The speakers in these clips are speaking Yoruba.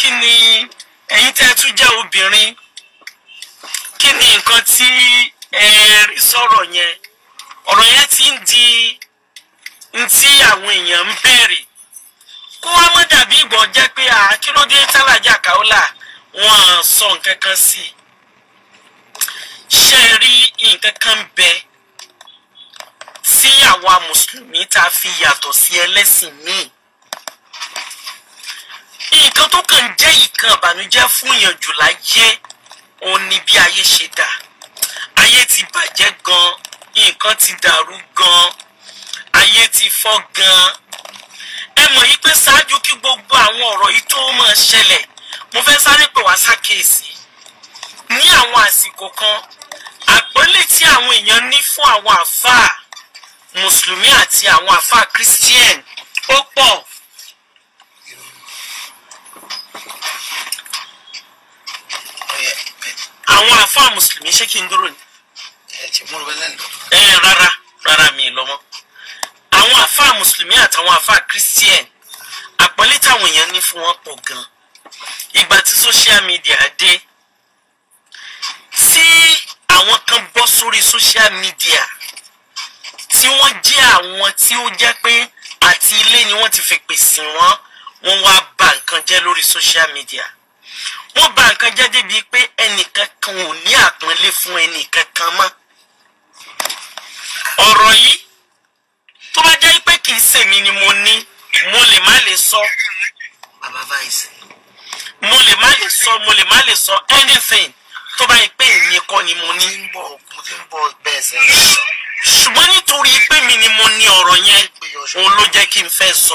kí ni ẹ̀yin tẹ́ ẹ tún jẹ́ obìnrin kí ni nǹkan tí ẹ rí sọ̀rọ̀ yẹn ọ̀rọ̀ yẹn ti ń di ntí àwọn èèyàn ń béèrè kó wá mọ́ dàbí ìgbọ̀n jẹ́ pé à kí ló dé tálájà káólà wọ́n sọ nǹkan kan sí i ṣe rí nǹkan kan bẹ tí àwa mùsùlùmí tá a fi yàtọ̀ sí ẹlẹ́sìn míì nǹkan tó kàn jẹ́ ìkan ìbànújẹ́ fún èèyàn jù láyé òun ni bí ayé ṣe dà ayé ti bàjẹ́ gan nǹkan ti dàrú gan ayé ti fọ́ gan ẹ mọ̀ yí pé ṣáájú kí gbogbo àwọn ọ̀rọ̀ yìí tó máa ṣẹlẹ̀ mo fẹ́ sáré pè wá sákèésì ní àwọn àsìkò kan àpọ́nlé tí àwọn èèyàn ní fún àwọn àfáà mùsùlùmí àti àwọn àfáà christian ó pọ̀ àwọn àfáà mùsùlùmí ṣé kí n dúró ni ẹ rárá rárá mi lọ́mọ àwọn àfáà mùsùlùmí àtàwọn àfáà christian àpọ́nlé táwọn èèyàn ní fún wọn pọ̀ gan ìgbà tí social media dé tí àwọn kan bọ́ sórí social media tí wọ́n jẹ́ àwọn tí ó jẹ́ pé àti ilé ni wọ́n ti fi pèsè wọ́n wọ́n wá bà nǹkan jẹ́ lórí social media wọ́n bà nǹkan jẹ́ débi pé ẹnìkan kan ò ní àpọ́nlé fún ẹnìkan kan mọ́ ọ̀rọ̀ yìí tó bá jẹ́ pé kì í ṣèmi ni mo ní mo lè má lè sọ bàbá vice mo lè má lè sọ mo lè má lè sọ anything tó bá yẹ pé èmi kọ́ ni mo ní ń bọ̀ mo ti ń bọ̀ bẹ́ẹ̀ sẹ́yìn sọ ṣùgbọ́n nítorí pé mi ni mo ní ọ̀rọ̀ yẹn òun ló jẹ́ kí n fẹ́ sọ.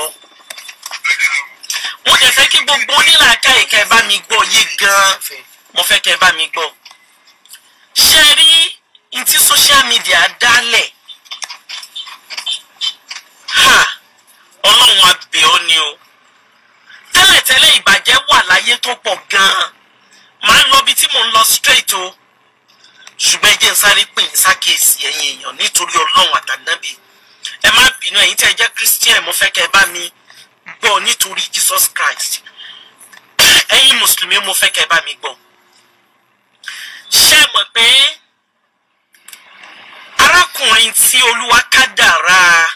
mo dẹ̀ fẹ́ kí gbogbo onílàáká ìka ẹ̀ bá mi gbọ́ yé gan-an mo fẹ́ kẹ́ ẹ bá mi gbọ́. ṣé ẹ rí n tí social media dálẹ̀ ha ọlọ́run abẹ́ ọ ni o tẹ́lẹ̀tẹ́lẹ̀ ìbàjẹ́ wà láyé tó pọ̀ gan-an màá lọ bí tí mò ń lọ straight o ṣùgbọ́n ẹ jẹ́ n sáré pè yín sákèésí ẹ̀yin èèyàn nítorí ọlọ́run àtànábì ẹ má bínú ẹ̀yin tí ẹ jẹ́ christian mo fẹ́ kẹ́ ẹ bá mi gbọ́ nítorí jesus christ ẹ̀yin mùsùlùmí mo fẹ́ kẹ́ ẹ bá mi gbọ́ ṣé ẹ mọ̀ pé arákùnrin tí olúwa kádàrá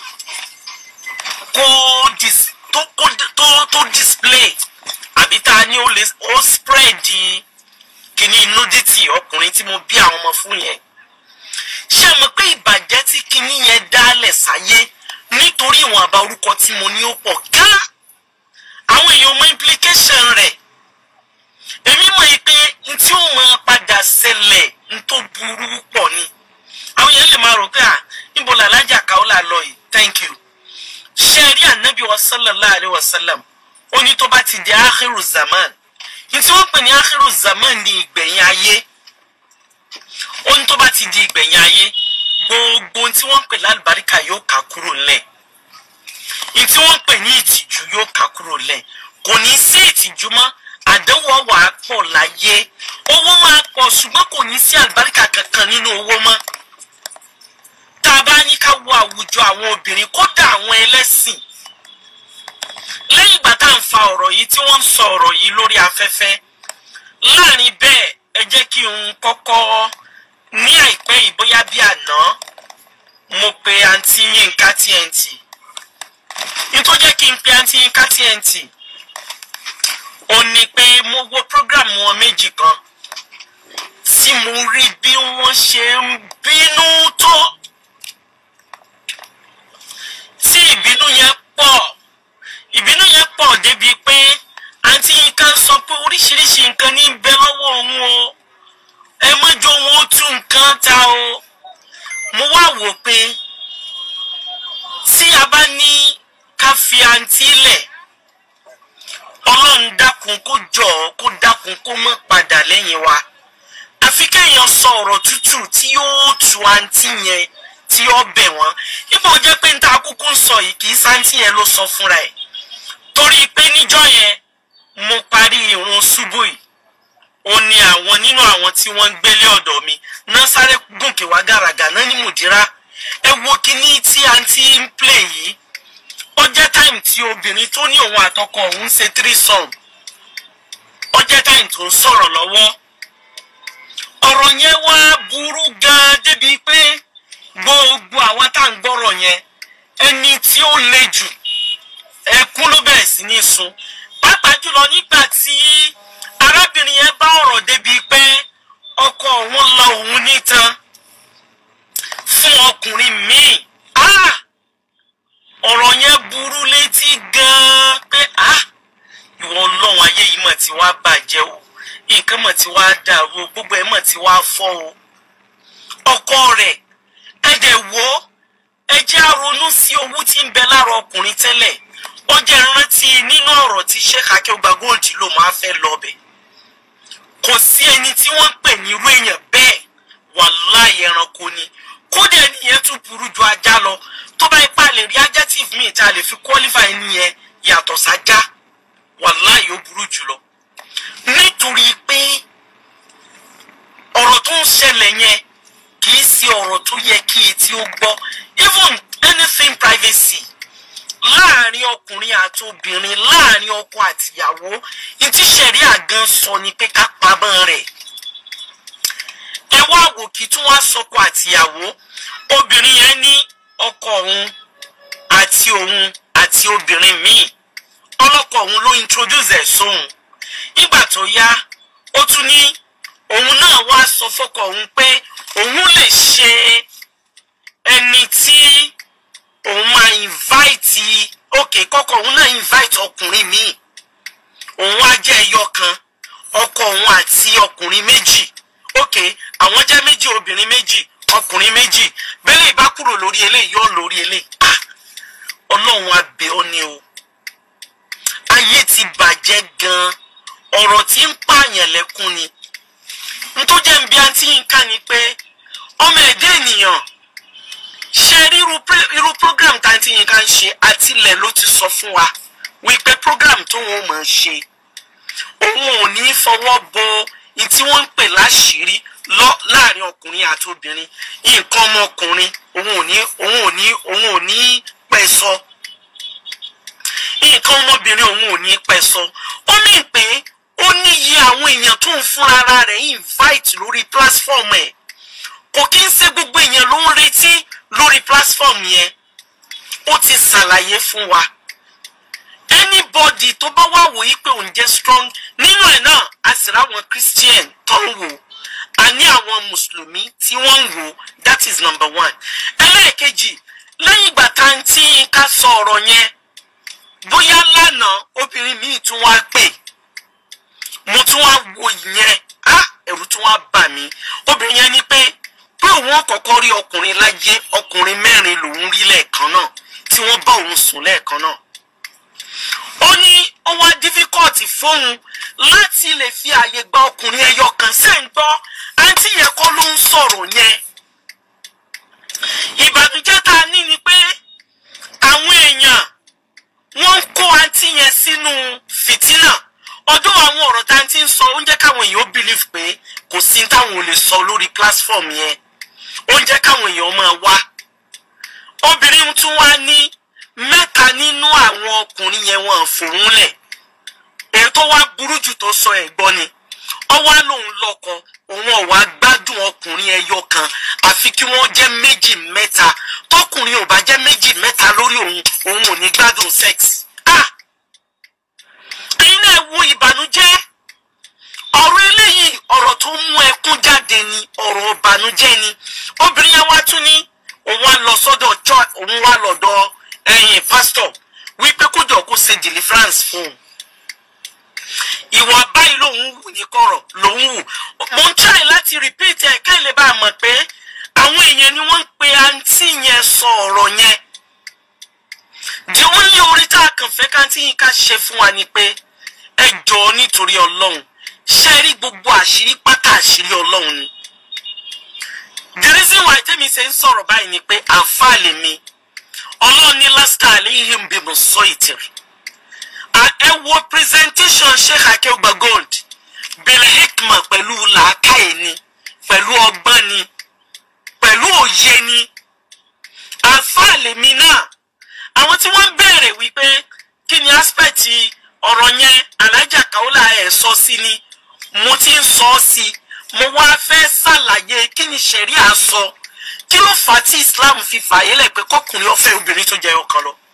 kó dis tó kó tó tó display àbí tá a ní ó lè ó spread di kíní nudity ọkùnrin tí mo bí àwọn ọmọ fún yẹn ṣé ẹ mọ̀ pé ìbàjẹ́ tí kíní yẹn dálẹ̀ sáyé nítorí ìwọ̀n àbá orúkọ tí mo ní ó pọ̀ gán àwọn èèyàn mọ implication rẹ̀ èmi mọ̀ yìí pé n tí ó máa padà ṣẹlẹ̀ n tó burú pọ̀ ni àwọn èèyàn lè máa rò pé à níbo làlájà káwọ́là lọ yìí thank you ṣé ẹ rí ànábì wa sallallahu alayhi wa sallam ó ní tó bá ti di akhiru zaman ní tí wọ́n pè ní akhiru zaman ní ìgbẹ̀yìn ayé ó ní tó bá ti di ìgbẹ̀yìn ayé gbogbo ohun tí wọ́n pè lálùbáríkà yóò ká kúrò lẹ̀ ní tí wọ́n pè ní ìtìjú yóò ká kúrò lẹ̀ kò ní sí ìtìjú mọ́ àdánwò wà á pọ̀ láyé owó máa pọ̀ ṣùgbọ́n kò ní sí àlùbáríkà kankan nínú owó mọ́ tá a bá ní ká wo àwùjọ àwọn obìnrin kódà àwọn ẹlẹ́sìn lẹ́yìn ìgbà tá à ń fa ọ̀rọ̀ yìí tí wọ́n ń sọ ọ̀rọ̀ yìí lórí afẹ́fẹ́ láàrin bẹ́ẹ̀ ẹ jẹ́ kí n kọ́kọ́ ní àìpẹ́ yìí bóyá bí àná mo pe àǹtí Yínká TNT nítorí jẹ́ kí n pe àǹtí Yínká TNT ó ní pé mo wo program wọn méjì kan tí mo rí bí wọ́n ṣe ń bínú tó tí ìbínú yẹn pọ̀ ìbínú yẹn pọ̀ débi pé àǹtí Yínká sọ pé oríṣiríṣi nǹkan ní bẹ lọ́wọ́ òun o ẹ mọ́jọ wọn ó tún nǹkan ta o mo wá wò pé tí a bá ní ká fi àǹtí lẹ̀ ọlọ́run dákun kó jọ ọ́ kó dákun kó mọ́ padà lẹ́yìn wa àfi kéèyàn sọ ọ̀rọ̀ tútù tí yóò tu àǹtí yẹn tí ó bẹ̀ wọ́n níbo jẹ́ pé níta kúkú ń sọ yìí kì í sáǹtì yẹn ló sọ fúnra ẹ̀ torí pé níjọ́ yẹn mo parí ìrun ṣubú yìí ó ní àwọn nínú àwọn tí wọ́n ń gbélé ọ̀dọ̀ mi náà sáré gòkè wá gàràgà náà ní mùdírà ẹ wo kíní tí àǹtí ń play yìí ó jẹ́ táìmù tí obìnrin tó ní òun àtọkọ òun ṣe three song time tó ń sọ̀rọ̀ lọ́wọ́ ọ̀rọ̀ yẹn wá burú gan-an débi pé gbogbo àwọn tá à ń gbọ́rọ̀ yẹn ẹni tí ó le jù ẹkún ló bẹ̀rẹ̀ sí ní sun pàápàá jùlọ nígbà tí arábìnrin yẹn bá ọ̀rọ̀ débi pé ọkọ òun lọ òun nítan fún ọkùnrin míì ah ọ̀rọ̀ yẹn burú létí gan-an pé ah ìwọ ọlọ́run ayé yìí mọ̀ tí wàá bàjẹ́ o nǹkan mọ̀ tí wàá dàrú o gbogbo ẹ̀ mọ̀ tí wàá fọ́ o ọkọ rẹ̀ ẹ dẹ̀ wò ó ẹ jẹ́ àronú sí owó tí ń bẹ lára ọkùnrin tẹ́lẹ̀ ó jẹ́ rántí nínú ọ̀rọ̀ tí sheikh akéwàgbà gold ló máa fẹ́ lọ bẹ̀ kò sí ẹni tí wọ́n ń pè ní irú èèyàn bẹ́ẹ̀ wàláì ẹranko ni kódà ẹnìyẹn tún burú ju ajá lọ tó bá ipá lè rí adjective míì tá a lè fi qualify ẹnìyẹn yàtọ̀ sájá wàláì ó burú jùlọ nítorí pé ọ̀rọ̀ tó ń ṣẹlẹ̀ yẹn kì í ṣe ọ̀rọ̀ tó yẹ kí etí ó gbọ́ even anything privacy láàrin ọkùnrin àti obìnrin láàrin ọkọ àtìyàwó ntí sẹ̀ríà gan sọ ni pé ká pamọ́ rẹ̀ ẹ wá wò kí tún wá sọkọ àtìyàwó obìnrin yẹn ní ọkọ òun àti òun àti obìnrin míì ọlọ́kọ òun ló introduce ẹ̀ sóhun nígbà tó yá ó tún ní òun náà wá sọ fọ́kọ òun pé òun lè ṣe ẹni tí òun máa invite ok kọ́kọ́ òun náà invite ọkùnrin míì òun á jẹ́ ẹyọ kan ọkọ òun àti ọkùnrin méjì ok àwọn jẹ́ méjì obìnrin méjì ọkùnrin méjì bẹ́lẹ̀ ìbá kúrò lórí eléyìí yóò lórí eléyìí ah ọlọ́run abẹ́ ọ ni o ayé ti bàjẹ́ gan-an ọ̀rọ̀ tí ń pààyàn lẹ́kún ni ntọ́jẹ́ ń bí àǹtí yín ká ni pé ọmọ ẹ̀dá ènìyàn ṣe rí irú pr- irú program tá àǹtí yín ká ń ṣe àtìlẹ̀ ló ti sọ fún wa wípé program tó wọn máa ń ṣe òun ò ní fọwọ́ bo ní tí wọ́n ń pè láṣìírí lọ láàrin ọkùnrin àti obìnrin nǹkan ọmọkùnrin òun ò ní òun ò ní òun ò ní pẹ́ sọ nǹkan ọmọbìnrin òun ò ní pẹ́ sọ ó ní pé ó níye àwọn èèyàn tó ń fún ara rẹ̀ invite lórí platform ẹ̀ kò kí ń ṣe gbogbo èèyàn ló ń retí lórí platform yẹn ó ti ṣàlàyé fún wa anybody tó bá wà wò yí pé òun jẹ́ strong nínú ẹ̀ náà a sì ráwọn christian tó ń wò a ní àwọn mùsùlùmí tí wọ́n ń wò that is number one ẹlẹ́ẹ̀kejì lẹ́yìn ìgbà tá à ń tí ká sọ ọ̀rọ̀ yẹn bóyá lánàá obìnrin míì tún wá pè mo tún wá wo ìyẹn á ẹ̀rù tún wá bà mí obìnrin yẹn ní pé pé òun ọ̀kọ̀ọ̀kan rí ọkùnrin láyé ọkùnrin mẹ́rin lòún rí lẹ́ẹ̀kan náà tí wọ́n bá òun sùn lẹ́ẹ̀kan náà ó ní ó wá dífíkọ́ọ̀tì fóun láti lè fi àyè gba ọkùnrin ẹyọ kan ṣe ń gbọ́ àǹtí yẹn kọ́ ló ń sọ̀rọ̀ yẹn ìbànújẹ́ tá a ní ni pé àwọn èèyàn wọ́n ń kó àǹtí yẹn sínú fìtínà ọdún àwọn ọ̀rọ̀ tá a ti ń sọ ó ń jẹ́ káwọn èèyàn believe pé kò sí táwọn ò lè sọ lórí platform yẹn ó ń jẹ́ káwọn èèyàn máa wá obìnrin tún wá ní mẹ́ta nínú àwọn ọkùnrin yẹn wọ́n fòun lẹ̀ èyí tó wá burú jù tó sọ ẹ̀ gbọ́ ni ọwọ́ lòun lọ́kọ òun ọ̀wá gbádùn ọkùnrin ẹyọ kan àfi kí wọ́n jẹ́ méjì mẹ́ta tọkùnrin ò bá jẹ́ méjì mẹ́ta lórí òun òun ò ní gbádùn sex. ah ẹ̀yin náà wo ìbànújẹ́ ọ̀rọ̀ eléyìí ọ̀rọ̀ tó mú ẹkún jáde ni ọ̀rọ̀ ìbànújẹ́ ni obìnrin yẹn wá tún ní òun wá lọ sọ́dọ̀ church òun wá lọ́dọ̀ ẹ̀yìn pásítọ̀ wípé kó jọ kó ṣe deliverance fún un ìwà báyìí lòun wù ní kọ̀rọ̀ lòun wù mo ń try láti repeat ẹ̀ ká lè bá a mọ̀ pé àwọn èèyàn ni wọ́n ń pe àǹtí yẹn sọ ọ̀rọ̀ yẹn di wọ́n ní orí tá a kàn fẹ́ káǹtí yín ká ṣe fún wa ni pé ẹ jọ̀ọ́ nítorí ọlọ́run ṣe rí gbogbo àṣírí pátá àṣírí ọlọ́run ni the reason why tẹ́mi ṣe ń sọ̀rọ̀ báyìí ni pé àǹfààní mi ọlọ́run ní lásìkò àléhìn bí mo sọ ìtìrì ẹ wo presentation sheikh akeugba gold bil hikma pẹ̀lú làákàyè ni pẹ̀lú ọgbọ́n ni pẹ̀lú òye ni àǹfààní mi náà àwọn tí wọ́n ń béèrè wípé kí ni aspect ọ̀rọ̀ yẹn alájà kaola ẹ̀ sọ sí ni mo ti ń sọ ọ́ sí i mo wá fẹ́ ṣàlàyé kí ni ṣẹ̀ríà sọ kí ló fà á tí Islam fi fààyè lẹ̀ pé kọkùnrin ó fẹ́ obìnrin tó jẹ́ ọkàn lọ.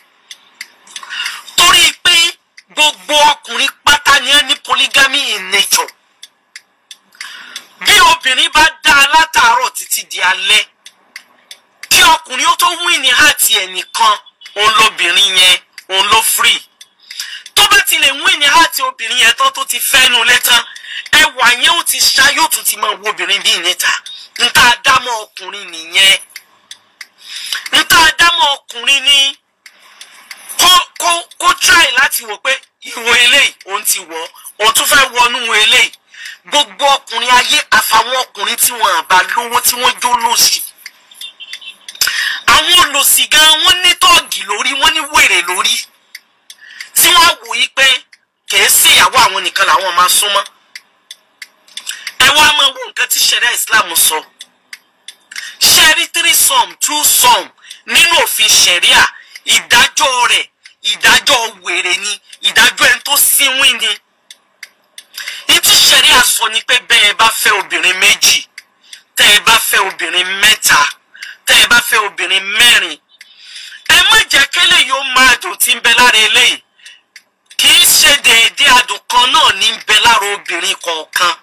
torí pé gbogbo ọkùnrin pátá ni ẹ ní polygamy in nature bí obìnrin bá dá a látàárọ̀ títí di alẹ́ kí ọkùnrin ó tó wí ní àti ẹnìkan òun lóbìnrin yẹn òun ló free tó bá ti lè wí ní àti obìnrin yẹn tán tó ti fẹ́nu lẹ́tàn ẹwà yẹn ó ti ṣá yóò tún ti máa wo obìnrin bíi níta nta dámọ̀ ọkùnrin nìyẹn nta dámọ̀ ọkùnrin ní kó kó kó try láti wò pé ìwọ eléyìí òun ti wọ̀ òun tún fẹ́ wọnú eléyìí gbogbo ọkùnrin ayé àfàwọn ọkùnrin tí wọn àbá lówó tí wọn jó lòsì àwọn olòsì gan wọn ní tọ́ọ̀gì lórí wọn ní wèrè lórí tí wọn wò yí pé kìí sí ìyàwó àwọn nìkan làwọn máa súnmọ́ ẹ wá máa wo nǹkan tí ṣẹ̀ríà Islam sọ ṣẹ́rí three sum two sum nínú òfin ṣẹ̀ríà ìdájọ́ rẹ̀ ìdájọ́ wèrè ni ìdájọ́ ẹni tó sínwín ni ìtú ṣẹ̀ríà sọ ni pé bẹ́ẹ̀ ẹ bá fẹ́ obìnrin méjì tẹ́ ẹ bá fẹ́ obìnrin mẹ́ta tẹ́ ẹ bá fẹ́ obìnrin mẹ́rin ẹ má jẹ́ kélé yóò máa dùn tí ń bẹ lára eléyìí kì í ṣe déédéé adùn kan náà ní ń bẹ lára obìnrin kọ̀ọ̀kan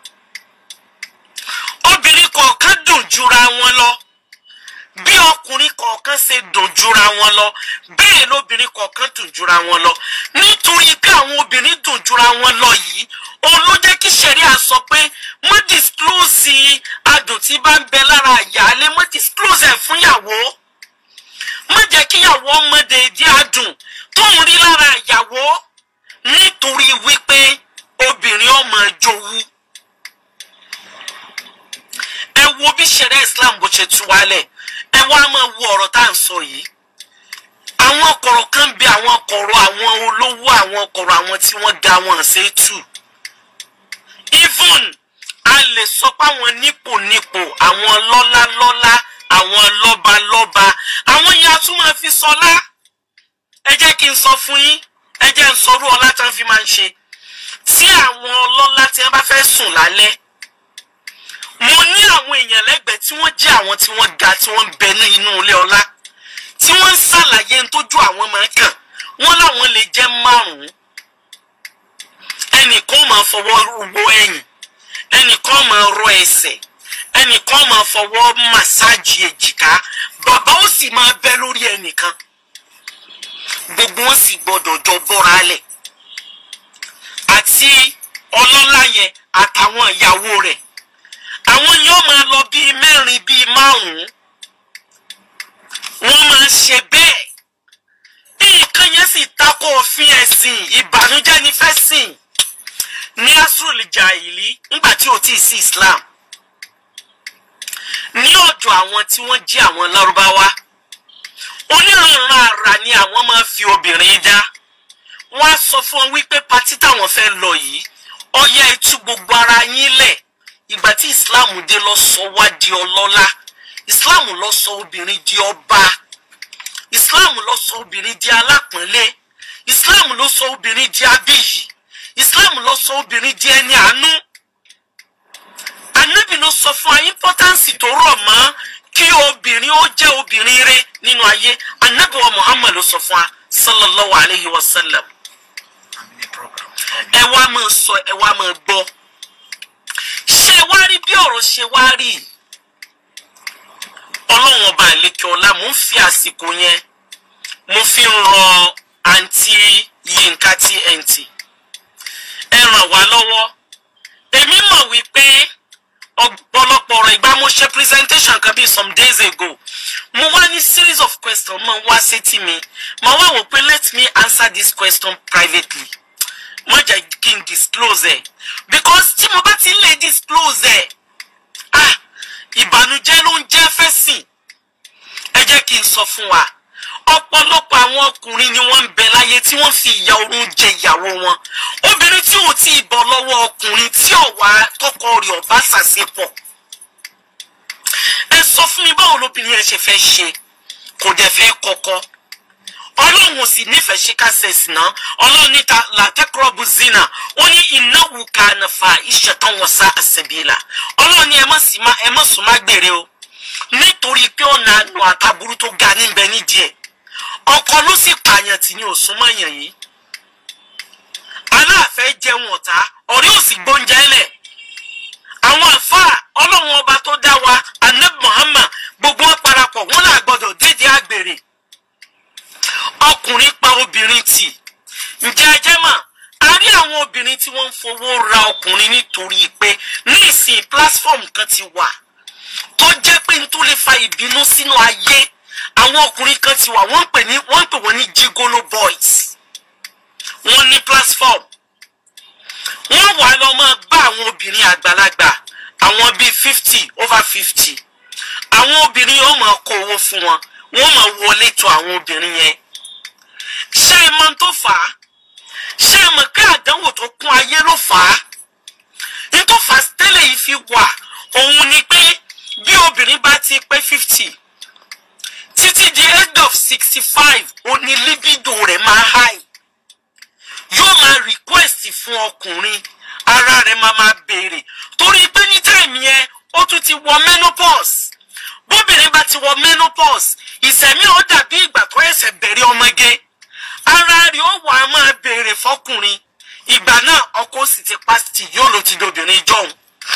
obìnrin kọ̀ọ̀kan dùn jura wọn lọ bí ọkùnrin kọ̀ọ̀kan ṣe dùn jura wọn lọ bẹ́ẹ̀ lóbìnrin kọ̀ọ̀kan dùn jura wọn lọ nítorí pé àwọn obìnrin dùn jura wọn lọ yìí òun ló jẹ́ kí ṣẹ̀ríà sọ pé mo disclose adùn tí bá ń bẹ lára ìyáálé mo disclose ẹ̀ fún ìyàwó má jẹ́ kí ìyàwó ọmọdé dí adùn tó ń rí lára ìyàwó nítorí wípé obìnrin ọmọ jowú ẹ wo bí ṣẹ̀ríà Islam bó ṣe tú wálẹ̀ ẹ wá máa wo ọ̀rọ̀ tá à ń sọ yìí àwọn kọ̀rọ̀ kan bí àwọn kọ̀rọ̀ àwọn olówó àwọn kọ̀rọ̀ àwọn tí wọ́n ga wọn ṣe tù even a lè sọ pé àwọn nípò nípò àwọn lọ́lá lọ́lá àwọn lọ́ba lọ́ba àwọn yẹn a tún máa fi sọlá ẹ jẹ́ kí n sọ fún yín ẹ jẹ́ n sọrú ọlá tí wọ́n fi máa ń ṣe tí àwọn ọlọ́lá tí wọ́n bá fẹ́ sùn lálẹ́ mo ní àwọn èèyàn lẹ́gbẹ̀ẹ́ tí wọ́n jẹ́ àwọn tí wọ́n ga tí wọ́n ń bẹ ní inú ilé ọlá tí wọ́n ń ṣàlàyé ń tójú àwọn máa kàn wọ́n láwọn lè jẹ́ márùn-ún ẹnìkan máa fọwọ́ ro ẹ̀yìn ẹnìkan máa rọ ẹsẹ̀ ẹnìkan máa fọwọ́ màsáàjì èjìká bàbá ó sì máa bẹ́ lórí ẹnìkan gbogbo wọn sì gbọdọ̀ jọ bọ́ra lẹ̀ àti ọlọ́lá yẹn àtàwọn ìyàwó rẹ̀ àwọn yóò máa lọ bíi mẹ́rin bíi márùn-ún wọ́n máa ń ṣe bẹ́ẹ̀ nǹkan yẹn sì takò òfin ẹ̀sìn ìbànújẹ́ ní fẹ́ sìn ní asrul jahili nígbà tí ò tí ì sí Islam ní ọ̀dọ̀ àwọn tí wọ́n jẹ́ àwọn lárúbáwá onírànran àrà ni àwọn máa fi obìnrin dá wọ́n á sọ fún wọn wípé patí táwọn fẹ́ lọ yìí ọyá itú gbogbo ara yín lẹ̀ ìgbà tí Islam dé lọ sọ wá di ọlọ́lá Islam lọ sọ obìnrin di ọba Islam lọ sọ obìnrin di alápọ̀nlé Islam ló sọ obìnrin di abíyì Islam ló sọ obìnrin di ẹni àánú Ànábì ló sọ fún wa importance tó rọ̀ mọ́ kí obìnrin ó jẹ́ obìnrin rẹ̀ nínú ayé Ànábì wa Muhammad ló sọ fún wa sallallahu alayhi wa sallam ẹ wá máa sọ ẹ wá máa gbọ́ ṣé wá rí bí ọ̀rọ̀ ṣe wá rí ọlọ́run ọba àlekè ọlá mò ń fi àsìkò yẹn mo fi ń rọ àǹtí Yínká TNT ẹ ràn wá lọ́wọ́ èmi mọ̀ wípé ọ̀pọ̀lọpọ̀ ọ̀rọ̀ ìgbà mo ṣe presentation kan bíi some days ago mo wá ní series of questions mo wá sétí mi mo wá wò pé let me answer this question privately mo jẹ́ kí n disclose ẹ̀ because tí mo bá ti lè disclose ẹ̀ ah ìbànújẹ́ ló ń jẹ́ fẹ́sìn ẹ jẹ́ kí n sọ fún wa ọ̀pọ̀lọpọ̀ àwọn ọkùnrin ni wọ́n ń bẹ láyé tí wọ́n fi ìyà oorun jẹ ìyàwó wọn obìnrin tí ò tí ì bọ́ lọ́wọ́ ọkùnrin tí ọ̀wá tọkọ rẹ̀ ọ̀bá ṣàṣepọ̀ ẹ sọ fún mi báwo lóbìnrin yẹn ṣe fẹ́ ṣe kò dẹ̀ fẹ́ kọ́kọ́ ọlọ́run ò sì nífẹ̀ẹ́ ṣe ká ṣẹ̀sì náà ọlọ́run níta làtẹ́kọ̀rọ̀bù zina ó ní ìnáwó kana fahishatan wa sa'a sabila ọlọ́run ni ẹ má sì má ẹ má sùn má gbèrè o nítorí pé ọ̀nà àánú àtàbúrú tó ga níbẹ̀ nídìí ẹ̀ ọkọ ló sì pààyàn tì ní òsùnmọ̀yàn yìí aláàfẹ́ jẹun ọ̀tá ọ̀rẹ́ òsì gbóúnjẹ lẹ̀ àwọn àfáà ọlọ́run ọba tó dá wa anab muhammad gbogbo wọn parapọ̀ wọn là gbọdọ̀ dédé àgbèrè ọkùnrin pa obìnrin tì ǹjẹ́ ẹ jẹ́ mà a rí àwọn obìnrin tí wọ́n ń fowó ra ọkùnrin nítorí pé ní ìsìn platform kan ti wà tó jẹ́ pé n tó lè fa ìbínú sínú ayé àwọn ọkùnrin kan ti wà wọ́n ń pè ní wọ́n ń pè wọ́n ní gigolo boys wọ́n ní platform wọ́n wà lọ máa bá àwọn obìnrin àgbàlagbà àwọn bíi fifty over fifty àwọn obìnrin yóò máa kó owó fún wọn wọ́n máa wọlé tó àwọn obìnrin yẹn ṣé ẹ mọ̀ tó fà á ṣé ẹ mọ̀ pé àdánwò tó kún ayé ló fà á ní tó fà á tẹ́lẹ̀ yìí fi wà òun ni pé bí obìnrin bá ti pé fifty títí di age of sixty five òní libido rẹ̀ máa high yóò máa request fún ọkùnrin ara rẹ̀ máa máa béèrè torí pé ní táìmì yẹn ó tún ti wọ menopause bóbìnrin bá ti wọ menopause ìsẹ̀mí ó dàbí ìgbà tó ẹsẹ̀ bẹ̀rẹ̀ ọmọge ara rẹ̀ ó wà á máa béèrè fọkùnrin ìgbà náà ọkọ sì ti pásítì yóò ló ti dobìnrin jọ̀hún.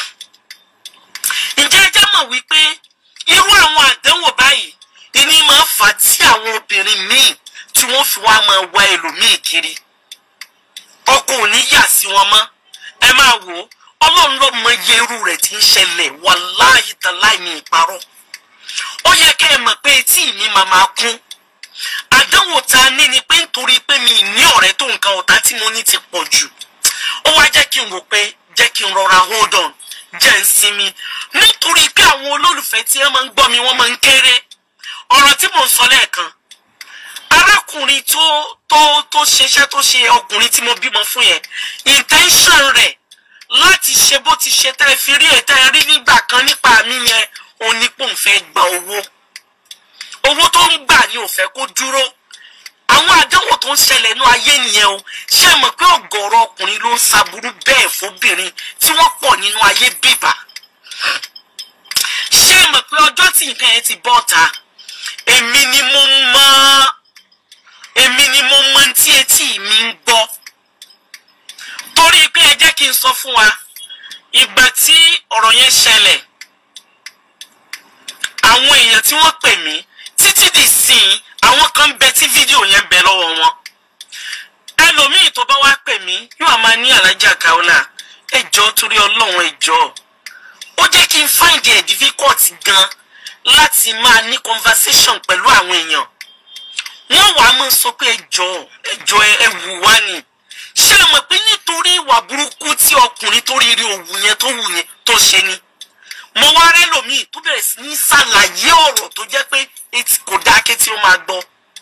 ǹjẹ́ ẹ jẹ́ mọ̀ wípé irú àwọn àdánwò báyìí ìní máa fà á tí àwọn obìnrin míì tí wọ́n fi wá máa wá ẹlòmíì kiri ọkọ ò ní yà sí wọn mọ́ ẹ máa wò ó ọlọ́run ló mọ iye irú rẹ̀ tí ń ṣẹlẹ̀ wàláhì tàláì ní ìparọ́ ó yẹ kẹ́ ẹ mọ̀ pé etí mi máa máa kún àdánwò tá a ní ni pé nítorí pé mi ní ọ̀rẹ́ tó nǹkan ọ̀tá tí mo ní ti pọ̀ jù ó wá jẹ́ kí n wò pé jẹ́ kí n rọra hold on jẹ́ ń sinmi nítorí pé àwọn olólùfẹ́ tí wọ́n máa ń gbọ́ mi wọ́n máa ń kéré ọ̀rọ̀ tí mò ń sọ lẹ́ẹ̀kan arákùnrin tó tó tó ṣeṣẹ́ tó ṣe ọkùnrin tí mo bímọ fún yẹn intention rẹ̀ láti ṣe bó ti ṣe tẹ́ ẹ fi rí ẹ̀ tẹ́ ẹ rí nígbà kan nípa mi yẹn òun ni pò ń fẹ́ gba owó owó tó ń gbà ni ò fẹ́ kó dúró àwọn àdánwò tó ń ṣẹlẹ̀ ní ayé nìyẹn o ṣé ẹ mọ̀ pé ọ̀gọ̀ọ̀rọ̀ ọkùnrin ló ń ṣaburú bẹ́ẹ̀ fóbìnrin tí wọ́n pọ̀ nínú ayé bíbà ṣé ẹ mọ̀ pé ọjọ́ tí nǹkan yẹn ti bọ́ ta èmi ni mo mọ̀ èmi ni mo mọ̀ tí etí mi ń gbọ́ torí pé ẹ jẹ́ kí n sọ fún wa ìgbà tí ọ̀rọ̀ yẹn ṣẹlẹ̀ àwọn èèyàn tí wọ́n pè mí títí di sìn àwọn kan bẹ tí fídíò yẹn bẹ lọ́wọ́ wọn ẹlòmíì tó bá wá pè mí yóò máa ní alájà Kaola ẹjọ́ torí Ọlọ́run ẹjọ́ ó jẹ́ kí n find it difficult gan láti máa ní conversation pẹ̀lú àwọn èèyàn wọ́n wàá máa sọ pé ẹjọ́ ẹjọ́ ẹ wù wá ni ṣé ẹ mọ̀ pé nítorí ìwà burúkú tí ọkùnrin tó rí rí òwú yẹn tó wù yẹn tó ṣe ni mo wá rẹ́ lòmíì tó bẹ̀rẹ̀ sí ní ṣàlàyé ọ̀rọ̀ tó jẹ́ pé etí kò dákẹ́ tí ó máa gbọ́.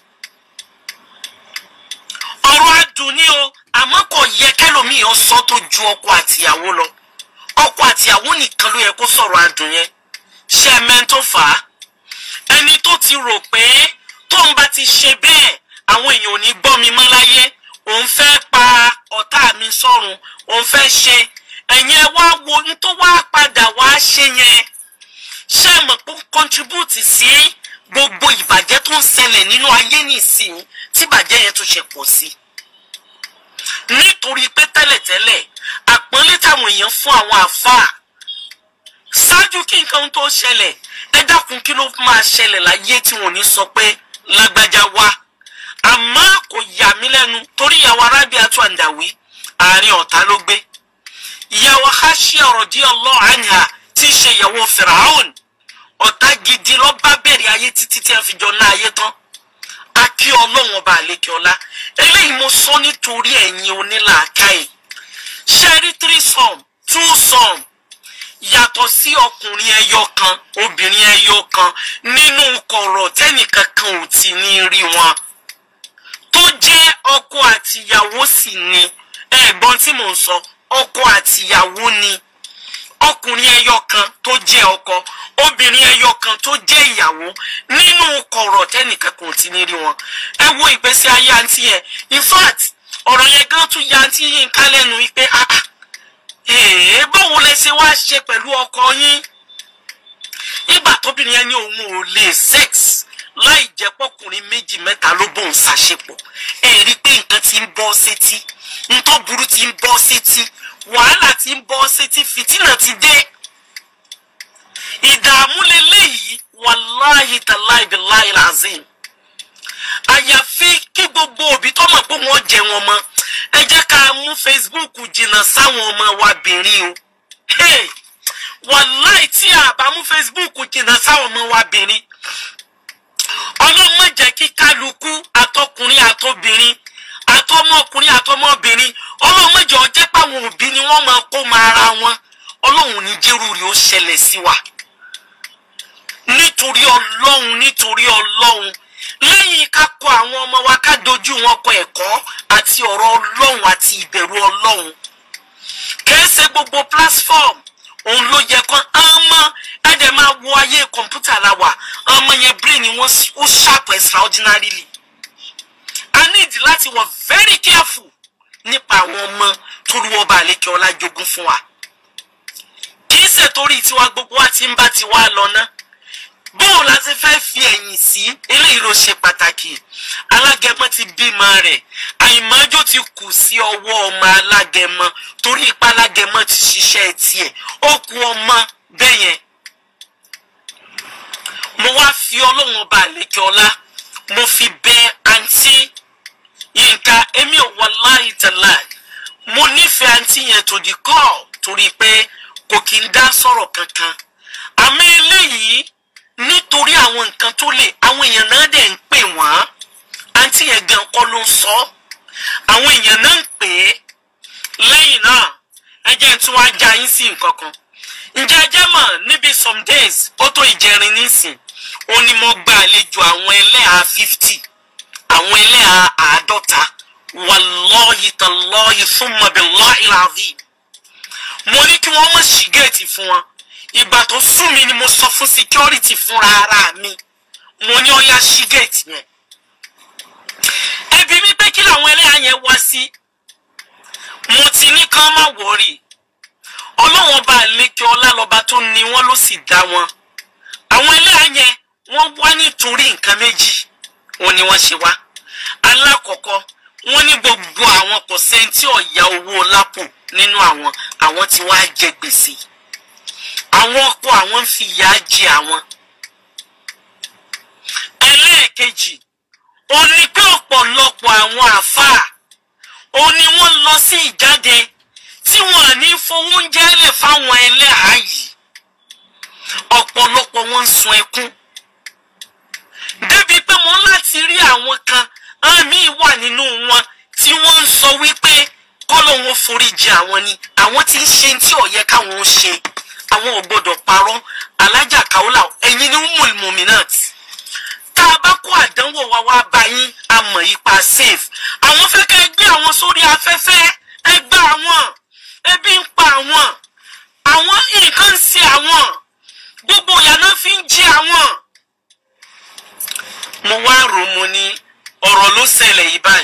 ọ̀rọ̀ adùn ni o àmọ́ kò yẹ kẹ́lòmíì ó sọ tó ju ọkọ àtìyàwó lọ ọkọ àtìyàwó nìkan ló yẹ kó sọ̀rọ̀ adùn yẹn ṣé ẹ mẹ́ni tó fà á ẹni tó ti rò pé tóun bá ti ṣe bẹ́ẹ̀ àwọn èèyàn ò ní gbọ́ mi mọ́ láyé òun fẹ́ pa ọ̀tá mi sọ́run òun fẹ́ ṣe ẹ̀yin ẹ wá wo ní tó wá padà wá ṣe yẹn ṣé ẹ mọ̀ pé contribute sí gbogbo ìbàjẹ́ tó ń ṣẹlẹ̀ nínú ayé nìsín tí ìbàjẹ́ yẹn tó ṣe pọ̀ sí. nítorí pé tẹ́lẹ̀tẹ́lẹ̀ àpọ́nlé táwọn èèyàn fún àwọn àáfàá ṣáájú kí nǹkan tó ṣẹlẹ̀ ẹ dákun kí ló máa ṣẹlẹ̀ láyé tí wọn ò ní sọ pé lágbájá wá àmọ́ kò yà mí lẹ́nu torí ìyàwó Arábíàtú Àǹdàwí àárín ọ̀tá ló gbé ìyàwó Hashia radiyallahu anha tí í ṣe ìyàwó Firaun ọ̀tá gidi ló bá bẹ̀rẹ̀ ayé títí tí a fi jọ ná ayé tán a kí ọlọ́run ọba àlékè ọlá eléyìí mo sọ nítorí ẹ̀yin onílàákàyè ṣẹ́rí three sum two sum yàtọ̀ sí ọkùnrin ẹyọ kan obìnrin ẹyọ kan nínú kọ̀rọ̀ tẹ́nìkankan ò ti ní rí wọn tó jẹ́ ọkọ àtìyàwó sì ni ẹ̀gbọ́n tí mò ń sọ ọkọ àtìyàwó ni ọkùnrin ẹyọ kan tó jẹ́ ọkọ obìnrin ẹyọ kan tó jẹ́ ìyàwó nínú kọ̀rọ̀ tẹ́nìkan kò ti ní rí wọn ẹ wo ìgbésí ayé àǹtí yẹn in fact ọ̀rọ̀ yẹn gan tún ya àǹtí yín ká lẹ́nu wípé ah ah ṣe wá ṣe pẹ̀lú ọkọ yín ìgbà tóbìnrin yẹn ní òun ò lè sex láì jẹ́ pọ́kùnrin méjì mẹ́ta ló bóun ṣàṣepọ̀ ẹ rí i pé nǹkan ti ń bọ́ sétí nǹkan burú ti ń bọ́ sétí wàhálà ti ń bọ́ sétí fìtínà ti dé ìdààmú leléyìí wàláhì tàláhì bíláhì làzim àyàfi kí gbogbo òbí tó mọ̀ pé wọ́n jẹ wọn mọ́ ẹ jẹ́ ká mú Facebook jìnnà sáwọn ọmọ wa bìnrin o Hey! wàláì tí a bá mú Facebook jìnnà sáwọn ọmọ wa bìnrin ọlọ́mọ jẹ́ kí kálukú àtọkùnrin àtobìnrin àtọmọkùnrin àtọmọbìnrin ọlọ́mọ jẹ́ ọjẹ́ páwọn òbí ni wọ́n máa kó máa ra wọn ọlọ́run ní jẹ́rù rí ó ṣẹlẹ̀ sí wa nítorí ọlọ́run nítorí ọlọ́run lẹ́yìn ká kọ́ àwọn ọmọ wa ká dojú wọn kọ ẹ̀kọ́ àti ọ̀rọ̀ ọlọ́run àti ìbẹ̀rù ọlọ́run kìí ṣe gbogbo platform òun ló yẹ kán ọmọ ẹ̀dẹ̀ máa wo ayé kọ̀ǹpútà la wà ọmọ yẹn brain wọn ó sharp extraordinarily i need láti wọ very careful nípa àwọn ọmọ tó lu ọba àlékè ọlá jogún fún wa kìí ṣe torí tiwa gbogbo wa ti ń bá tiwa lọ ná bóun la ti fẹ́ fi ẹ̀yìn sí eléyìí ló ṣe pàtàkì alágẹmọ ti bímọ rẹ̀ àìmọ́jó ti kù sí ọwọ́ ọmọ alágẹmọ torí ipa alágẹmọ ti ṣiṣẹ́ tiẹ̀ ó kù ọmọ bẹ́ẹ̀ yẹn mo wá fi ọlọ́run ọba àlekè ọlá mo fi bẹ àǹtí yínká èmi ò wallahi tallahi mo nífẹ̀ẹ́ àǹtí yẹn tó di kọ́ torí pé kò kí ń dá sọ̀rọ̀ kankan àmọ́ eléyìí nítorí àwọn nǹkan tó lè àwọn èèyàn náà dẹ̀ ń pè wọ́n àǹtí yẹn gan kọ́ ló ń sọ àwọn èèyàn náà ń pè é lẹ́yìn náà ẹ jẹ́ tí wọ́n á já yín sí nǹkan kan ǹjẹ́ ẹ jẹ́ mọ̀ níbi some days ó tó ìjẹrin nísìn ó ní mo gba àlejò àwọn ẹlẹ́hà fifty àwọn ẹlẹ́hà àádọ́ta wallahi tallahi thumma billahi al-azim mo ní kí wọ́n mọ̀ sí géètì fún wọn ìgbà tó sún mi ni mo sọ fún security fúnra ara mi mo ní ọyá sí géètì yẹn ẹbí mi pé kí làwọn ẹlẹ́yà yẹn wá sí mo ti ní kán má wọ̀rì ọlọ́wọ́n bá lékè ọlá lọ́ba tó ní wọ́n ló sì dá wọn àwọn ẹlẹ́yà yẹn wọ́n wá nítorí nǹkan méjì wọn ni wọ́n ṣe wá alákọ̀ọ́kọ́ wọ́n ní gbogbo àwọn kò sẹ́ńtì ọ̀yà owó lápò nínú àwọn àwọn tí wọ́n á jẹ gbèsè àwọn ọkọ àwọn ń fi ìyà jẹ àwọn. ẹlẹ́ẹ̀kejì ó ní pé ọ̀pọ̀lọpọ̀ àwọn àáfàá ó ní wọ́n lọ sí ìjáde tí wọ́n ní fowó oúnjẹ lẹ̀ fáwọn ẹlẹ́hàá yìí ọ̀pọ̀lọpọ̀ wọn ń sun ẹkún débi pé mo láti rí àwọn kan àmì wà nínú wọn tí wọ́n ń sọ wípé kọ́lọ́hún foríjì àwọn ni àwọn tí ń ṣe tí ó yẹ káwọn ń ṣe àwọn ò gbọdọ̀ parọ́ alájà kaula ẹ̀yin ni umul muminat tá a bá kó àdánwò wa wá bá yín a mọ̀ ipa safe àwọn fẹ́ kẹ́ ẹ gbé àwọn sórí afẹ́fẹ́ ẹ gbá àwọn ebi ń pa àwọn àwọn nǹkan ń ṣe àwọn gbogbo ìyànà fi ń jí àwọn. mo wá rò mo ní ọ̀rọ̀ ló ṣẹlẹ̀ yìí báyìí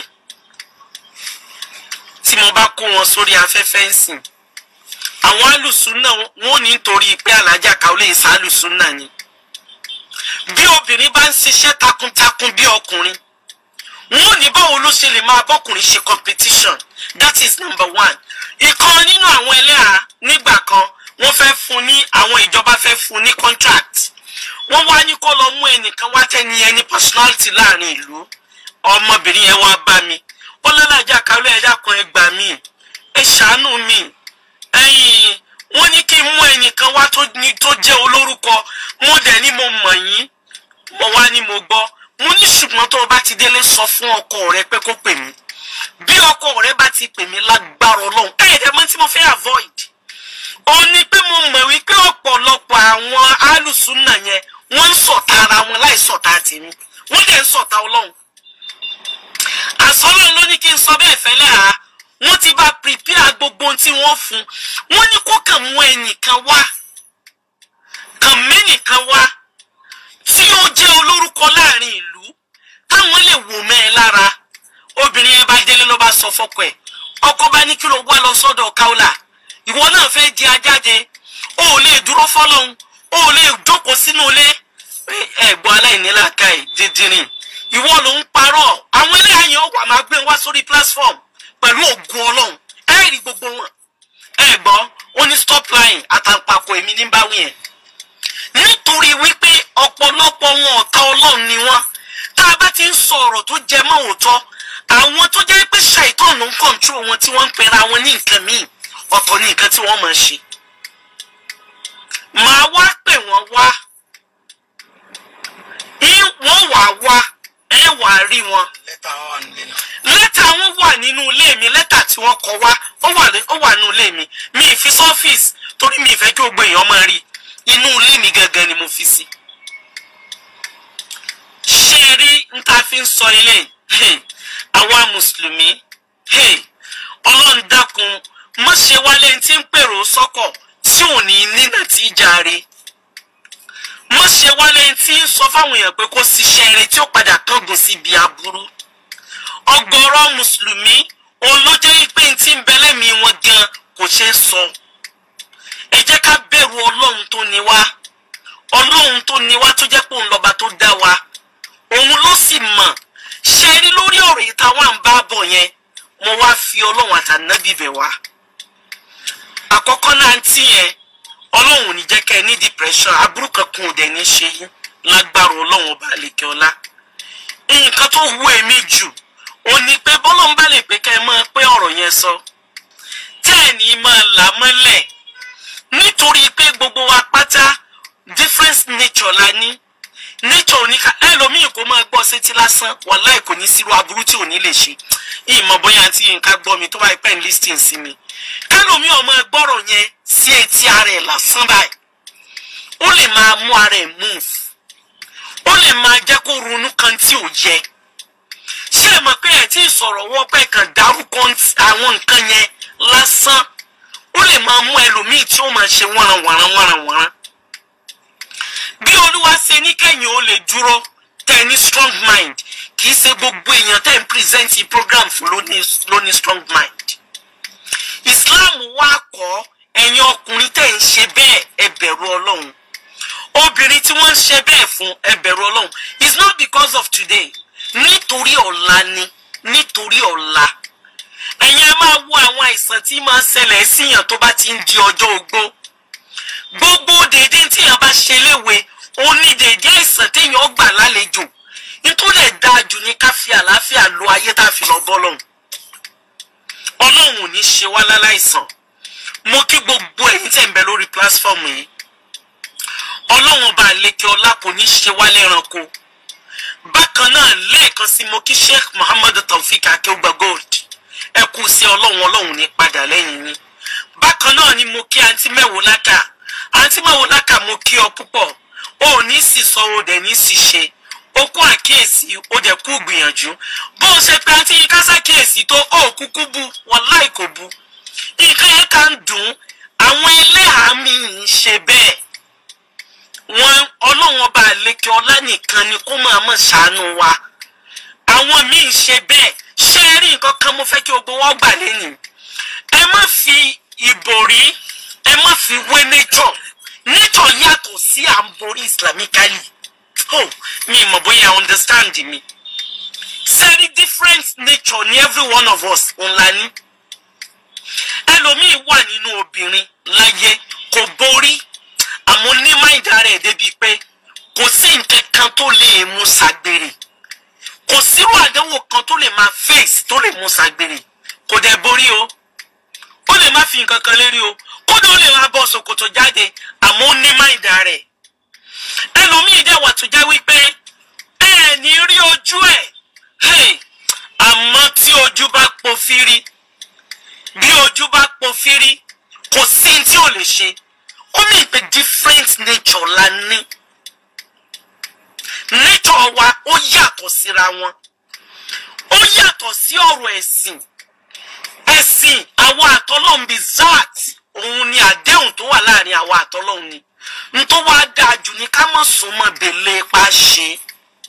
tí mo bá kó wọn sórí afẹ́fẹ́ ń sìn àwọn alùsùnà wọn ò ní nítorí pé alájà káwọlé ìsà alùsùnà ni bí obìnrin bá ń ṣiṣẹ́ takuntakun bí ọkùnrin wọn ò ní báwo ló ṣe lè máa bọ́kùnrin ṣe competition that is number one ìkan nínú àwọn ẹlẹ́hà nígbà kan wọ́n fẹ́ fún ní àwọn ìjọba fẹ́ fún ní contract wọ́n wá ní kó lọ mú ẹnìkan wá tẹ́ni ẹni personality láàrin ìlú ọmọbìnrin yẹn wá bá mi ó lọ́lájà káwọlé ẹ̀dá kan ẹ gbà mí ẹ ṣàánú mi ẹ̀yin wọ́n ní kí n mú ẹnìkan wá tó ní tó jẹ́ olórúkọ mo dẹ̀ ní mo mọ̀ yín mo wá ní mo gbọ́ mo ní ṣùgbọ́n tó o bá ti délé sọ fún ọkọ rẹ pé kó pè mí bí ọkọ rẹ bá ti pè mí lágbára Ọlọ́run ẹ̀ẹ́dẹ̀ mọ́ tí mo fẹ́ avoid ó ní pé mo mọ̀ wípé ọ̀pọ̀lọpọ̀ àwọn alùsùnà yẹn wọ́n ń sọ̀tà ara wọn láì sọ̀tà tèmi wọ́n dẹ̀ ń sọ̀tà Ọlọ́run àsọlọ́run ló ní kí n sọ bẹ́ẹ̀ fẹ́lẹ́ àá wọ́n ti bá prepare gbogbo ohun tí wọ́n fún wọ́n ní kó kàn mú ẹnìkan wá kàn mẹ́nìkan wá tí ó jẹ́ olórúkọ láàrin ìlú táwọn lè wò mẹ́ ẹ lára obìnrin yẹn bá délé ló bá sọ fọ́kọ ẹ̀ ọkọ bá ní kí ló wá lọ sọ́dọ̀ káwùlà ìwọ náà fẹ́ di ajá jáde o ò lè dúró fọlọ́hún o ò lè jókòó sínú ilé ẹ̀gbọ́n aláìníláàkàì dídìrín ìwọ ló ń parọ́ àwọn eléyà yẹn ó wà máa gbé wá sórí platform pẹ̀lú ògùn ọlọ́run ẹ rí gbogbo wọn ẹ gbọ́ ó ní stop lying àtàǹpàkò èmi ní báwí yẹn nítorí wípé ọ̀pọ̀lọpọ̀ wọn ọ̀tá ọlọ́run ni wọ́n tá a bá ti ń sọ ọ̀rọ̀ tó jẹ mọ́ òótọ́ àwọn tó jẹ́ pé ṣàìtọ́nù ń kọ̀ǹtró wọn tí wọ́n ń pera wọn ní nǹkan míì ọ̀tọ̀ ní nǹkan tí wọ́n máa ṣe màá wá pè wọ́n wá wọ́n wà wá ẹ wà rí wọn lẹ́tà wà nílé náà. lẹ́tà wọn wà nínú ilé mi lẹ́tà tí wọ́n kọ wá ó wà ní- ó wà nínú ilé mi mi ì fi sọ́fíìsì torí mi ì fẹ́ kí gbogbo èèyàn máa rí inú ilé mi gangan ni mo fi sí. ṣé ẹ rí n ta fi ń sọ ilé hey, àwa mùsùlùmí hey, ọlọ́run dákun má ṣe wálé tí ń pèrò sọ́kọ̀ tí ò ní nínà tí í jàre má ṣe wálé tí ń sọ fáwọn èèyàn pé kó ṣiṣẹ́ eré tí ó padà kángun síbi aburú ọ̀gọ̀rọ̀ mùsùlùmí òun ló jẹ́ pé n tí ń bẹ lẹ́mìí wọn gan kò ṣeé sọ ẹ jẹ́ ká bẹ̀rù ọlọ́run tó ní wá ọlọ́run tó ní wá tó jẹ́ pé òun lọ́ba tó dá wa òun ló sì mọ̀ ṣe rí lórí ọ̀rọ̀ yìí táwọn à ń bá bọ̀ yẹn mo wá fi ọlọ́run àtànábì bẹ̀ wá àkọ́kọ́ náà ń tì yẹn ọlọ́run ò ní jẹ́ kẹ́ ẹ ní depression aburú kankan ò dẹ̀ ní ṣe yín lágbára ọlọ́run ọba àlekè ọlá nǹkan tó hu èmi jù ò ní pé bọ́lọ́n bá lè pé kẹ́ ẹ máa pé ọ̀rọ̀ yẹn sọ tẹ́ ẹ̀ ní máa là mọ́lẹ̀ nítorí pé gbogbo wa pátá different nature la ní nature oníka ẹlòmíì kò máa gbọ́ sétí lásán wàláì kò ní sírú aburú tí ò ní lè ṣe ìmọ̀ bóyá àti nǹkan gbọ́ mi tó bá pẹ́ ń listing sí mi kẹlòmíì ọmọ gbọ́rọ̀ yẹn sí etí ara ẹ̀ lásán báyìí ó lè máa mú ara ẹ̀ move ó lè máa jẹ́ kó ronú kan tí ò yẹ ṣé ẹ mọ̀ pé ẹ̀ tí ì sọ̀rọ̀ wọ́n pẹ́ kan dárúkọ àwọn nǹkan yẹn lásán ó lè máa mú ẹlòmíì tí ó máa ṣe wọ́nran wọ́nran wọ́nran wọ́nran bí olúwa ṣe ní kẹ́yìn ó lè dúró tẹ́ ẹ ní strong mind kì í ṣe gbogbo èèyàn tẹ́ ẹ ń present program fún ló ní ló ní strong mind islam wá kọ́ ẹ̀yin ọkùnrin tẹ́ ẹ ń ṣe bẹ́ẹ̀ ẹ bẹ̀rù ọlọ́run obìnrin tí wọ́n ń ṣe bẹ́ẹ̀ fún ẹ bẹ̀rù ọlọ́run it's not because of today nítorí ọ̀la ni nítorí ọ̀la ẹ̀yin ẹ máa wo àwọn àìsàn tí máa ń ṣẹlẹ̀ síyàn tó bá ti ń di ọjọ́ ogbó gbogbo dèédé tí èèyàn bá ṣe léwe ó ní dèédé àìsàn téèyàn gbà lálejò nítorí ẹ̀ dáa jù ní ká fi àlàáfíà lo ayé tá a fi lọ bọ́ lọ́hùn ọlọ́run ò ní ṣe wá láláìsàn mo kí gbogbo ẹ̀yin tẹ̀ ń bẹ lórí platform yìí ọlọ́run ọba àlekè ọlá kò ní ṣe wá lẹ́ranko bákan náà lẹ́ẹ̀kan sí mo kí sheikh muhammadu taofik akeugba gold ẹ kú sí ọlọ́run ọlọ́run ní padà lẹ́yìn yín bákan náà ni mo kí àǹtí mẹ́wòó lákà àǹtí mẹ́wòó lákà mo kí ọ púpọ̀ o ò ní sì sọ o dẹ̀ ní sì ṣe o kú àkíyèsí o dẹ̀ kú gbìyànjú bó o ṣe pé àǹtí yín ká ṣàkíyèsí tó o kúkú bu wàláì kò bu nǹkan yẹn kà ń dùn àwọn ẹlẹ́hàá mi ń ṣe bẹ́ẹ̀ wọn ọlọ́run ọba àlekè ọlá nìkan ni kó máa mọ̀ ṣàánú wa àwọn míì ń ṣe bẹ́ẹ̀ ṣé ẹ rí nǹkan kan mo fẹ́ kí gbogbo wọn gbà lẹ́yìn ẹ má fi ìbòrí ẹ má fi wé nature nature yàtọ̀ sí à ń borí islamically oh mi mọ̀ bóyá understand mi sẹ́rí different nature ní every one of us ńlá ní ẹlòmíì wà nínú obìnrin láyé kò borí àmọ́ ní máìdá rẹ̀ débi pé kò sí nǹkan kan tó lè mú ṣàgbèrè kò sírú àdánwò kan tó lè máa face tó lè mú ṣàgbèrè kò dẹ̀ borí o ó lè má fi nǹkan kan lérí o kódà ó lè máa bọ́ ṣòkòtò jáde àmọ́ ó ní máìdá rẹ̀ ẹlòmíì dẹ̀ wà tó jẹ́ wípé ẹ ní rí ojú ẹ̀ hey, àmọ́ tí ojú bá po fírí bí ojú bá po fírí kò sí ní tí ò lè ṣe ó ní ìpè different nature la ní nature wa ó yàtọ̀ síra wọn ó yàtọ̀ sí ọ̀rọ̀ ẹ̀sìn ẹ̀sìn àwọn àtọ́lọ́hún bíi zat òun ni àdéhùn tó wà láàrin àwọn àtọ́lọ́hún ni n tó wá dáa jù ní ká mọ̀ súnmọ́ bèlè pa ṣe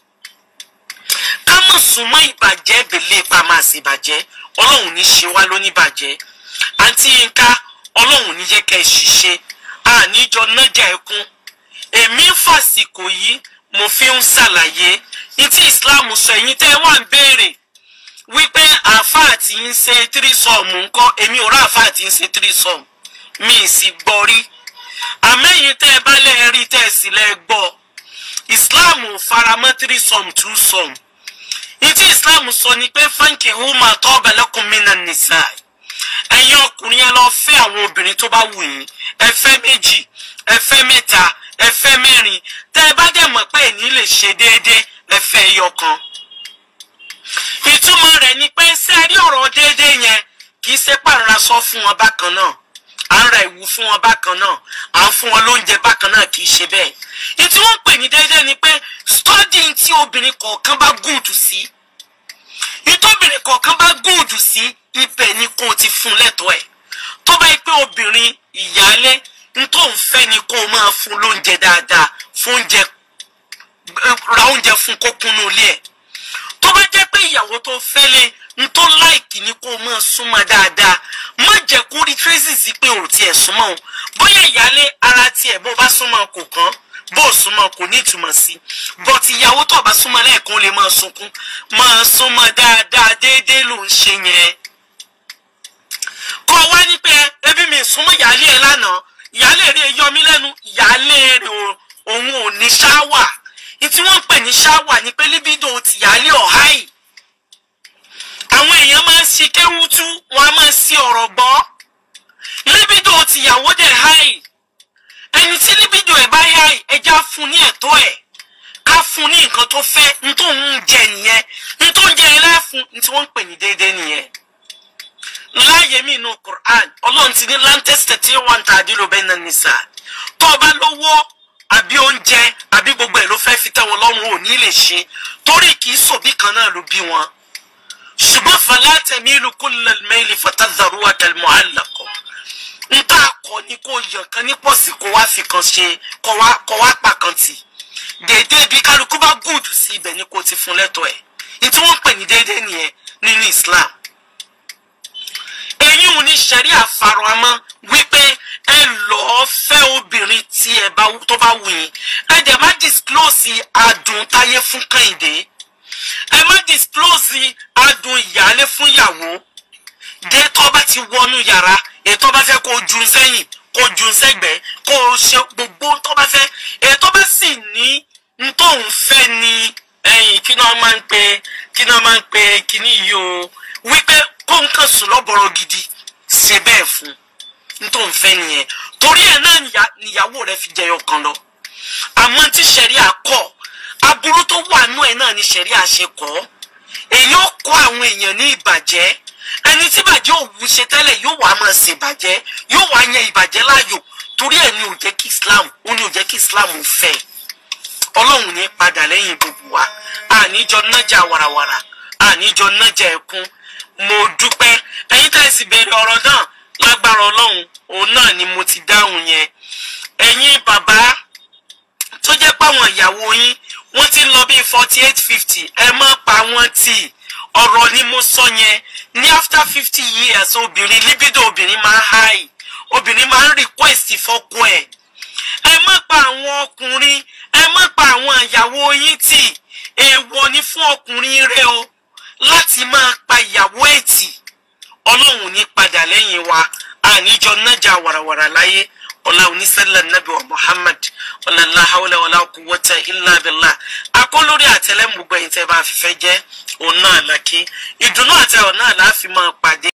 ká mọ̀ súnmọ́ ìbàjẹ́ bèlè pa máa sì bàjẹ́ ọlọ́run ní ṣe wá lóníbàjẹ́ àǹtí yínká ọlọ́run ní jẹ́ kẹ́ ẹ ṣiṣẹ́ àníjọ nájà ẹkún èmi ń fàsìkò yìí mo fi ń ṣàlàyé ní tí islam sọ ẹ̀yin tẹ́ wà ń béèrè wípé àáfàá tí ń ṣe tírísọ̀mù ńkọ́ èmi ò rà àáfàá tí ń ṣe tírísọ̀mù mi ì sì gbọ́ rí àmẹ́yìn tẹ́ ẹ bá lẹ́ rí tẹ́ ẹ sì lẹ́ gbọ́ islam ò faramọ́ tírísọ̀mù túsọ̀mù ní tí islam sọ ni pé fáńkì húmà tọ́ọ̀bà lakum minan nisa ẹ̀yin ọkùnrin ẹ lọ fẹ́ àwọn obìnrin tó bá wù yín ẹ fẹ́ méjì ẹ fẹ́ mẹ́ta ẹ fẹ́ mẹ́rin tẹ́ ẹ bá dẹ̀ mọ̀ pé ẹ̀ní lè ṣe déédéé ẹ fẹ́ ẹyọ kan ìtumọ̀ rẹ̀ ni pé ṣé ẹ rí ọ̀rọ̀ déédéé yẹn kì í ṣe pàrọ̀ra sọ fún wọn bákan náà à ń ra ìwú fún wọn bákan náà à ń fún wọn lóúnjẹ bákan náà kì í ṣe bẹ́ẹ̀ ìtí wọ́n ń pè ní déédéé ni pé studying tí obìnrin kọ̀ọ̀kan bá gùdù sí ìtòbìnrin kọ̀ọ̀kan bá gùdù sí ibẹ̀ ni kò ti fún lẹ́tọ̀ọ́ ẹ̀ tó bá yẹ pé obìnrin ìyálé n tó ń fẹ́ ni kó o máa fún lóúnjẹ dáadáa fún oúnjẹ ra oúnjẹ fún kó kúnnú ilé ẹ̀ tó bá jẹ́ pé ìyàwó tó fẹ́ lé n tó láìkì ni kó o máa súnmọ́ dáadáa má jẹ́ kó rí tracy sí pé ò tiẹ̀ súnmọ́ o bóyá ìyálé ara tiẹ̀ bó bá súnmọ́ kò kàn bó o súnmọ́ kò ní ìtumọ̀ sí but ìyàwó tó bá súnmọ́ lẹ́ẹ̀kan lè máa sunkún máa súnmọ́ dáadáa déédéé ló ń ṣe yẹn kọ́ wá ní pé ebi mi súnmọ́ ìyálé ẹ lánàá ìyálé rẹ yọ mí lẹ́nu ìyálé rẹ òun ò ní ṣáwà ìtí wọ́n ń pè ní ṣáwà ni pé libido ti ìyálé ọ̀há yìí àwọn èèyàn máa ń ṣe kéwútú wọn a máa ṣe ọ̀rọ̀ gbọ́ libido ti ìyàwó dẹ̀ háì ẹni tí libido ẹ̀ bá háì ẹja fún ní ẹ̀tọ́ ẹ̀ ká fún ní nǹkan tó fẹ́ ní tó ń jẹ nìyẹn ní tó ń jẹ ẹ láfún ní tí wọ́n ń pè ní déédéé nìyẹn láàyè mí inú Qur'an ọlọ́run ti ní láńtẹ́sítẹ̀ tí wọ́n ń ta àdìrò bẹ́ẹ̀ náà nìsà tó o bá lówó àbí oúnjẹ àbí gbogbo ẹ̀ ló fẹ́ fi tẹ́ wọn lọ́rùn ò ní lè ṣe torí kì í sòbí kan náà ló bí wọn. ṣùgbọ́n fala tamilu kullal mayli fatadharuha kal mu'allaqa n tá a kọ ni kó yàn kan ní pọ̀sì kó wá fi kan ṣe kó wá pa kan tì déédéé bí kálukú bá gùdù sí ibẹ̀ ni kò ti fún lẹ́tọ̀ọ́ ẹ̀ ní tí wọ́n ń pè ní déédéé nìyẹn nínú Islam eyín ò ní sẹ́rí àfaramọ́ wípé ẹ lọ́ọ́ fẹ́ obìnrin tí ẹ bá tó bá wù yín ẹ dẹ̀ má disclose adùn táyé fún kẹ́hìndé ẹ má disclose adùn ìyálé fún ìyàwó dé tó bá ti wọnú yàrá ètò bá fẹ́ kó jù sẹ́yìn kó jù sẹ́gbẹ̀ẹ́ kó ṣe gbogbo tó bá fẹ́ ètò bá sì ní ntòun fẹ́ ni ẹ̀yìn kí náà máa ń pe kí náà máa ń pe kíní yìí o wípé kó nǹkan sùn lọ́bọ̀rọ̀ gidi ṣe bẹ́ẹ̀ fún nítorí òun fẹ́ nìyẹn torí ẹ̀ náà níyàwó rẹ̀ fi jẹyọ kan lọ àmọ́ tí sẹ̀ríà kọ̀ aburú tó wà nú ẹ̀ náà ni sẹ̀ríà ṣe kọ́ èyí ó kọ́ àwọn èèyàn ní ìbàjẹ́ ẹni tí ìbàjẹ́ òwú ṣe tẹ́lẹ̀ yóò wá máa ṣe ìbàjẹ́ yóò wá yan ìbàjẹ́ láàyò torí ẹ̀ ni ò jẹ́ kí Islam ó ní ò jẹ́ kí Islam fẹ́ ọlọ́run ní padà lẹ́yìn gbogbo wa àníjọ nájà warawara àníjọ nájà ẹkún mo dúpẹ́ ẹ̀yin tá ẹ sì béèrè ọ̀rọ̀ náà lágbára ọlọ́run òun náà ni mo ti dáhùn yẹn ẹ̀yin bàbá tó jẹ́ páwọn ìyàwó yín wọ́n ti ń lọ bíi forty eight fifty ẹ má pa wọ́n tì ọ̀rọ̀ ni mo sọ yẹn ní after fifty years obìnrin libido obìnrin máa ń high obìnrin máa ń request fọ́kọ ẹ̀ ẹ má pa àwọn ọkùnrin ẹ má pa àwọn ìyàwó yín tì èèwọ̀ ni fún ọkùnrin rẹ o láti máa pa ìyàwó ẹ̀tì ọlọ́run ní padà lẹ́yìn wa àníjọ nájà wàràwàrà láyé ọlá onísẹ́lẹ̀ nàbí wa Muhammad ọlá láhàwọlá ọlá quwwata illa billah akólórí àtẹlẹ́mùgbẹ̀yìn tẹ́ bá fífẹ́ jẹ́ òun náà lákì ìdùnnú àtẹ̀wọ̀ náà láàfin máa pàdé.